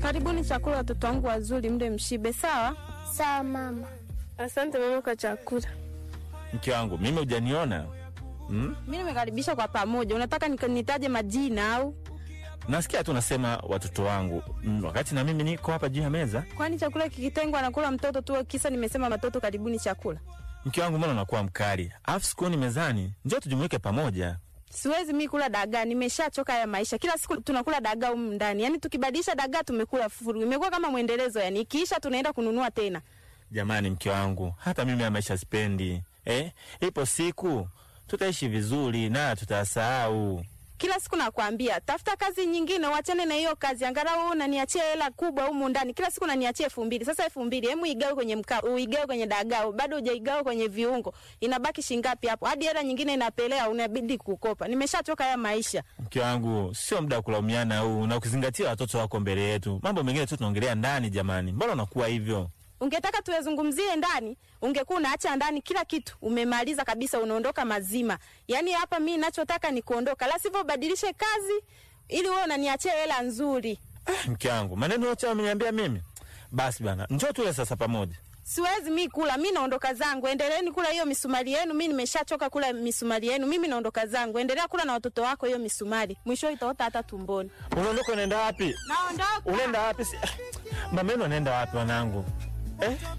Karibuni chakula, watoto wangu wazuri, mde mshibe. Sawa Sawa mama. Asante mama kwa chakula. Mke wangu mimi hujaniona hmm? mi nimekaribisha kwa pamoja. Unataka nika- nitaje majina au? Nasikia tu nasema watoto wangu mm, wakati na mimi niko hapa juu ya meza. Kwani chakula kikitengwa anakula mtoto tu? Kisa nimesema watoto karibuni chakula. Mke wangu, mbona unakuwa mkali? Alafu sikuoni mezani, njoo tujumuike pamoja. Siwezi mi kula dagaa, nimeshachoka ya maisha. Kila siku tunakula dagaa humu ndani, yaani tukibadilisha dagaa tumekula furu, imekuwa kama mwendelezo. Yani ikiisha tunaenda kununua tena. Jamani, mke wangu, hata mimi ya maisha sipendi eh? Ipo siku tutaishi vizuri na tutasahau. Kila siku nakwambia tafuta kazi nyingine, wachane na hiyo kazi. Angalau wewe unaniachia hela kubwa humu ndani, kila siku unaniachia elfu mbili. Sasa elfu mbili hemu igawe kwenye mkaa, uigawe kwenye dagaa, bado hujaigawa kwenye viungo, inabaki shingapi hapo? Hadi hela nyingine inapelea, unabidi kukopa. Nimeshachoka haya maisha. Mke wangu, sio muda wa kulaumiana huu, na ukizingatia watoto wako mbele yetu. Mambo mengine tu tunaongelea ndani. Jamani, mbona unakuwa hivyo? Ungetaka tuyazungumzie ndani, ungekuwa unaacha ndani kila kitu, umemaliza kabisa, unaondoka mazima. Yaani hapa mi nachotaka ni kuondoka, la sivyo ubadilishe kazi ili wewe unaniachia hela nzuri. Mke wangu, maneno yote ameniambia mimi. Basi bana, njoo tule sasa pamoja. Siwezi mi kula, mi naondoka zangu. Endeleeni kula hiyo misumari yenu, mi nimeshachoka kula misumari yenu. Mimi naondoka zangu, endelea kula na watoto wako hiyo misumari, mwisho itaota hata tumboni. Unaondoka unaenda wapi? Naondoka. Unaenda wapi? Si- Mameno anaenda wapi wanangu? Eh?